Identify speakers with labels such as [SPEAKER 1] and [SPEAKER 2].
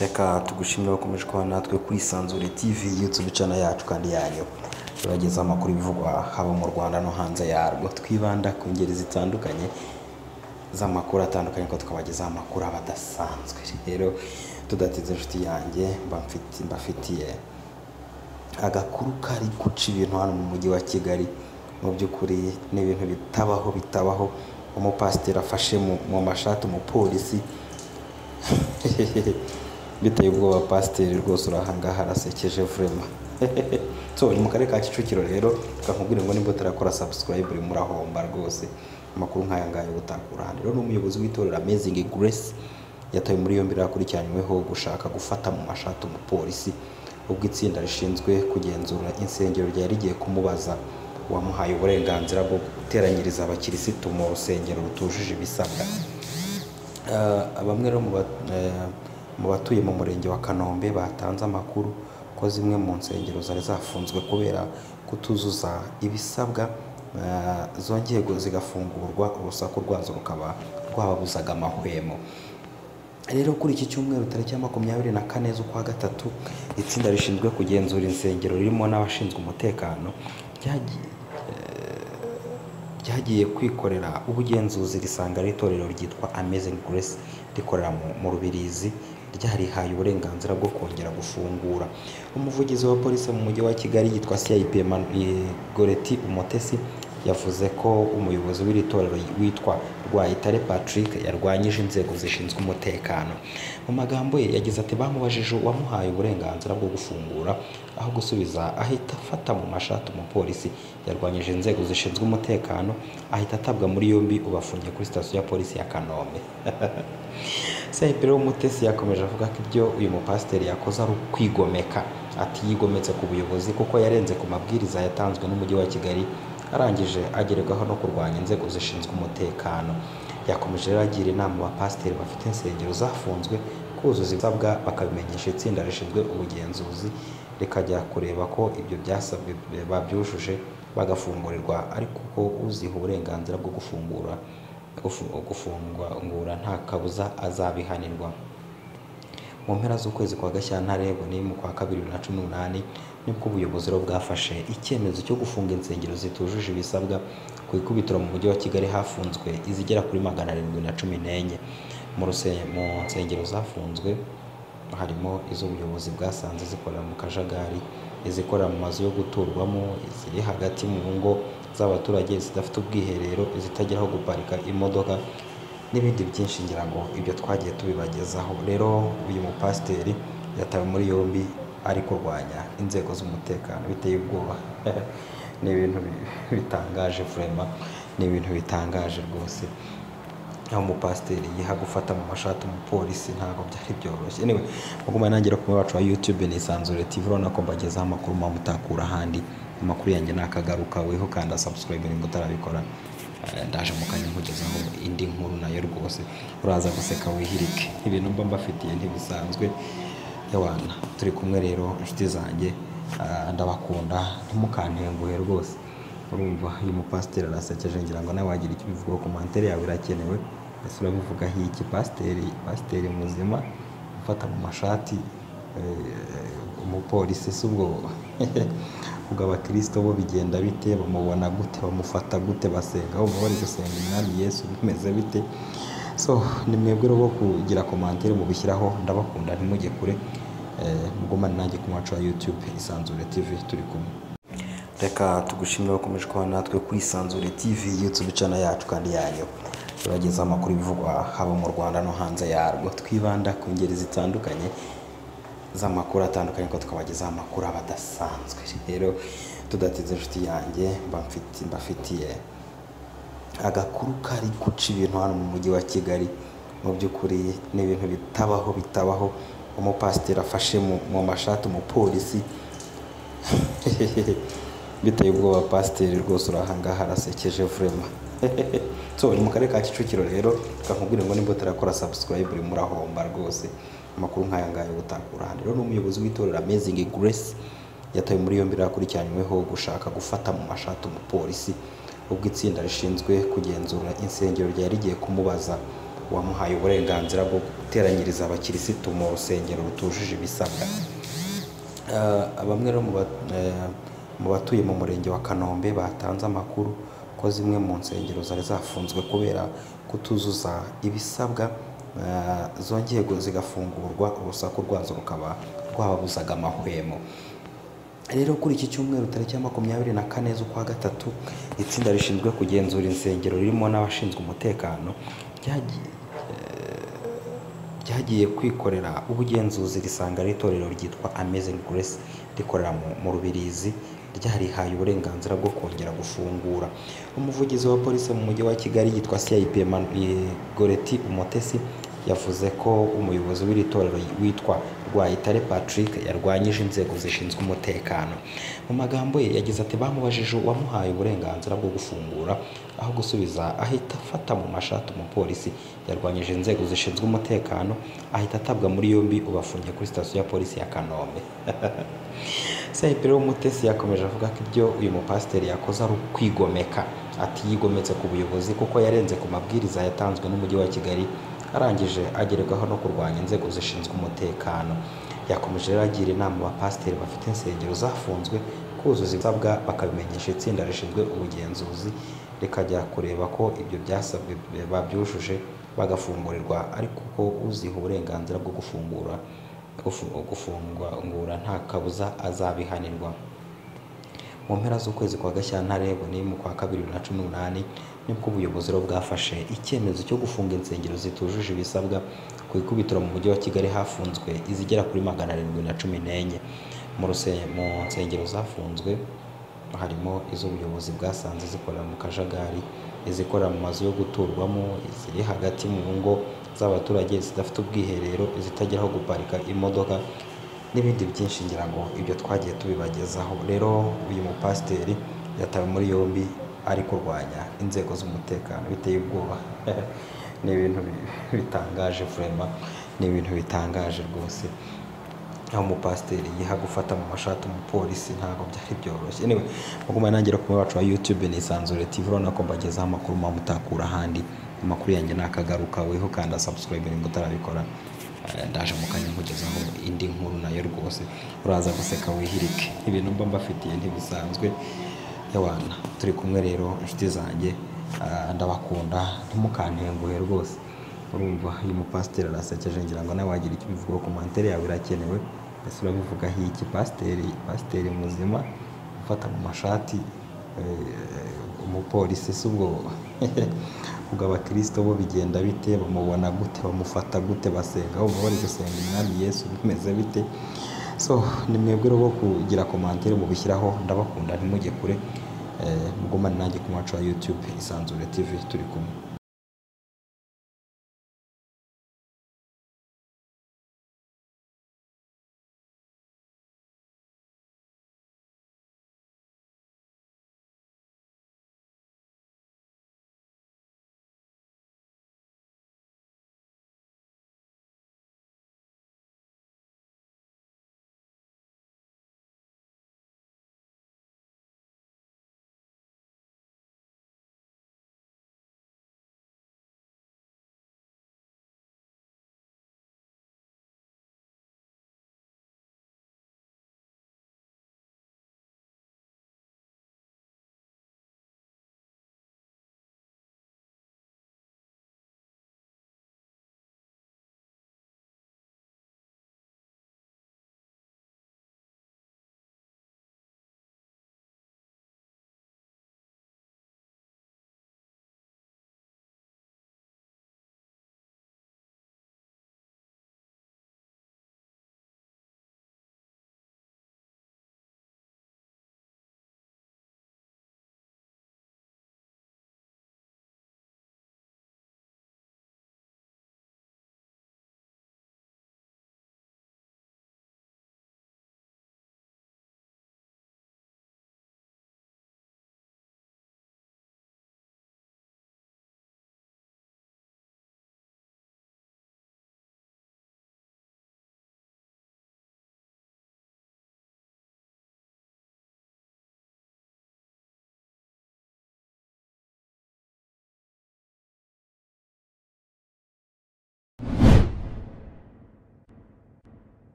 [SPEAKER 1] reka tugushimire wakomeje kuba natwe ku isanzure tv yutube cana yacu kandi yanyu turageza amakuru bivugwa haba mu rwanda no hanze yarwo twibanda ku ngeri zitandukanye z'amakuru atandukanye ko tukabagezaho amakuru aba adasanzwe rero tudatinze inshuti yanjye mba mfiti- mbafitiye agakuru kari guca ibintu hano mu mujyi wa kigali mu by'ukuri ni ibintu bitabaho bitabaho umupasiteri afashe mu, mu mashati umupolisi biteye ubwoba pasiteri rwose urahangaha arasekeje vurema so ni mu karere ka kicukiro rero kakubwira ngo nimba utarakora subscribe uri murahomba rwose amakuru nk'aya ngaya uba utakura ahandi rero ni umuyobozi w'itorero amazing grace yatawe muri yombi rero akurikiranyweho gushaka gufata mu mashati umupolisi ubwo itsinda rishinzwe kugenzura insengero ryari rigiye kumubaza uwamuhaye uburenganzira bwo guteranyiriza abakirisitu mu rusengero rutujuje ibisabwa Eh, bamwe rero mu ba- eh, mu batuye mu murenge wa kanombe batanze amakuru ko zimwe mu nsengero zari zafunzwe kubera kutuzuza ibisabwa eh, zongeye gu- zigafungurwa urusaku rwazo rukaba rwababuzaga amahwemo rero kuri iki cyumweru tariki ya makumyabiri na kane z'ukwa gatatu itsinda rishinzwe kugenzura insengero ririmo n'abashinzwe umutekano ryagiye ryagiye kwikorera ubugenzuzi risanga ari itorero ryitwa Amazing Grace rikorera mu, mu Rubirizi ryarihaye uburenganzira bwo kongera gufungura umuvugizi wa polisi mu mujyi wa Kigali yitwa CIP Emmanuel- eh, Goreti Umutesi yavuze ko umuyobozi w'iri torero witwa Rwayitare Patrick yarwanyije inzego zishinzwe umutekano mu magambo ye yagize ati bamubajije uwamuhaye uburenganzira bwo gufungura aho gusubiza ahita afata mu mashati umupolisi yarwanyije inzego zishinzwe umutekano ahita atabwa muri yombi ubafungiye kuri sitasiyo ya polisi ya Kanombe Saipiro Umutesi yakomeje avuga ko ibyo uyu mupasiteri yakoze ari ukwigomeka ati yigometse ku buyobozi kuko yarenze ku mabwiriza yatanzwe n'umujyi wa Kigali arangije agerwaho no kurwanya inzego zishinzwe umutekano yakomeje rero agira inama abapasiteri bafite insengero zafunzwe kuzuza ibisabwa bakabimenyesha itsinda rishinzwe ubugenzuzi rikajya kureba ko ibyo byasabwe babyujuje bagafungurirwa ariko ko uziha uburenganzira bwo gufungura gufu- gufungura nta kabuza azabihanirwa mu mpera z'ukwezi kwa gashyantare ni mu kwa kabiri bibiri na cumi n'umunani nibwo ubuyobozi rero bwafashe icyemezo cyo gufunga insengero zitujuje ibisabwa ku ikubitiro mu mujyi wa kigali hafunzwe izigera kuri magana arindwi na cumi n'enye mu ruse- mu nsengero zafunzwe harimo iz'ubuyobozi bwasanze zikorera mu kajagari izikorera mu mazu yo guturwamo iziri hagati mu ngo z'abaturage zidafite ubwiherero izitageraho guparika imodoka n'ibindi byinshi ngira ngo ibyo twagiye tubibagezaho rero uyu mupasiteri yatawe muri yombi ari kurwanya inzego z'umutekano biteye ubwoba ni ibintu bi- bitangaje furema ni ibintu bitangaje rwose aho umupasiteri yiha gufata mu mashati umupolisi ntabwo byari byoroshye anyway muguma nangira ku wacu wa youtube ni isanzure tv urabona ko mbagezaho amakuru muba mutakura ahandi amakuru yanjye nakagaruka weho kanda subscribe nimba utarabikora Eh, ndaje mu kanya nkugezaho indi nkuru nayo rwose uraza guseka wihirike ibintu mba mbafitiye ntibisanzwe yawana turi kumwe rero inshuti zanjye ah, ndabakunda ntimukantenguhe rwose urumva uyu mupasiteri arasekeje ngira ngo nawe wagira icyo ubivugaho komantere yawe irakenewe ese urabivugaho iki pasiteri pasiteri muzima gufata mu mashati eh, umupolisi si ubwo ubwo abakristo bo bigenda bite bamubona gute bamufata gute basenga bumva bari gusenga umwami yesu bimeze bite so ni mwebwe rero bo kugira komantere mubishyiraho ndabakunda ntimujye kure eh, mugumane nanjye ku mwacu wa youtube isanzure tv turi kumwe reka tugushimire wakomeje kuba natwe ku isanzure tv yutube cana yacu kandi yanyu turageza amakuru bivugwa haba mu rwanda no hanze yarwo twibanda ku ngeri zitandukanye z'amakuru atandukanye ko tukabagezaho amakuru aba adasanzwe rero tudatinze inshuti yanjye mba mfiti- mbafitiye agakuru kari guca ibintu hano mu mujyi wa kigali mu by'ukuri ni ibintu bitabaho bitabaho umupasiteri afashe mu, mu mashati umupolisi biteye ubwoba pasiteri rwose urahangaha arasekeje vurema so ni mu karere ka kicukiro rero kakubwira ngo nimba utarakora subscribe uri murahomba rwose amakuru nk'aya ngaya uba utakura ahandi rero ni umuyobozi w'itorero amazing grace yatawe muri yombi rero akurikiranyweho gushaka gufata mu mashati umupolisi ubwo itsinda rishinzwe kugenzura insengero ryari rigiye kumubaza wamuhaye uburenganzira bwo guteranyiriza abakirisitu mu rusengero rutujuje ibisabwa Ah, bamwe rero mu ba- eh, mu batuye mu murenge wa kanombe batanze amakuru ko zimwe mu nsengero zari zafunzwe kubera kutuzuza ibisabwa ah, zongeye gu- zigafungurwa urusaku rwazo rukaba rwababuzaga amahwemo rero kuri iki cyumweru tariki ya makumyabiri na kane z'ukwa gatatu itsinda rishinzwe kugenzura insengero ririmo n'abashinzwe umutekano ryagiye ryagiye kwikorera ubugenzuzi risanga ari itorero ryitwa Amazing Grace rikorera mu, mu Rubirizi ryarihaye uburenganzira bwo kongera gufungura umuvugizi wa polisi mu mujyi wa Kigali yitwa CIP Eman- eh, Goreti Umutesi yavuze ko umuyobozi w'iri torero witwa Rwayitare Patrick yarwanyije inzego zishinzwe umutekano mu magambo ye yagize ati bamubajije uwamuhaye uburenganzira bwo gufungura aho gusubiza ahita afata mu mashati umupolisi yarwanyije inzego zishinzwe umutekano ahita atabwa muri yombi ubafungiye kuri sitasiyo ya polisi ya Kanombe Saipiro Mutesi yakomeje avuga ko ibyo uyu mupasiteri yakoze ari ukwigomeka ati yigometse ku buyobozi kuko yarenze ku mabwiriza yatanzwe n'umujyi wa Kigali arangije agerwaho no kurwanya inzego zishinzwe umutekano yakomeje rero agira inama abapasiteri bafite insengero zafunzwe kuzuza ibisabwa bakabimenyesha itsinda rishinzwe ubugenzuzi rikajya kureba ko ibyo byasabwe babyujuje bagafungurirwa ariko ko uziha uburenganzira bwo gufungura gufu- gufungwa ngura nta kabuza azabihanirwa mu mpera z'ukwezi kwa Gashyantare ni mu kwa kabiri bibiri na cumi n'umunani nibwo ubuyobozi rero bwafashe icyemezo cyo gufunga insengero zitujuje ibisabwa ku ikubitiro mu mujyi wa Kigali hafunzwe izigera kuri magana arindwi na cumi n'enye mu ruse- mu nsengero zafunzwe harimo iz'ubuyobozi bwasanze zikorera mu kajagari izikorera mu mazu yo guturwamo iziri hagati mu ngo z'abaturage zidafite ubwiherero izitagira aho guparika imodoka n'ibindi byinshi ngira ngo ibyo twagiye tubibagezaho rero uyu mupasiteri yatawe muri yombi ari kurwanya inzego z'umutekano biteye ubwoba ni ibintu bi- bitangaje vurema ni ibintu bitangaje rwose aho umupasiteri yiha gufata mu mashati umupolisi ntabwo byari byoroshye anyway muguma nangira ku wacu wa youtube ni isanzure tv urabona ko mbagezaho amakuru muba mutakura ahandi amakuru yanjye nakagaruka weho kanda subscribe nimba utarabikora Eh, ndaje mu kanya nkugezaho indi nkuru nayo rwose uraza guseka wihirike ibintu mba mbafitiye ntibisanzwe yawana turi kumwe rero inshuti zanjye ah, ndabakunda ntimukantenguhe rwose urumva uyu mupasiteri arasekeje ngira ngo nawe wagira icyo ubivugaho komantere yawe irakenewe ese urabivuga iki pasiteri pasiteri muzima gufata mu mashati eh, umupolisi si ubwo ubwo abakirisito bo bigenda bite bamubona gute bamufata gute basenga bumva bari gusenga umwami yesu bimeze bite so ni mwebwe rero bo kugira komantere mubishyiraho ndabakunda ntimujye kure eh, mugumane nanjye ku mwacu wa youtube isanzure tv turi kumwe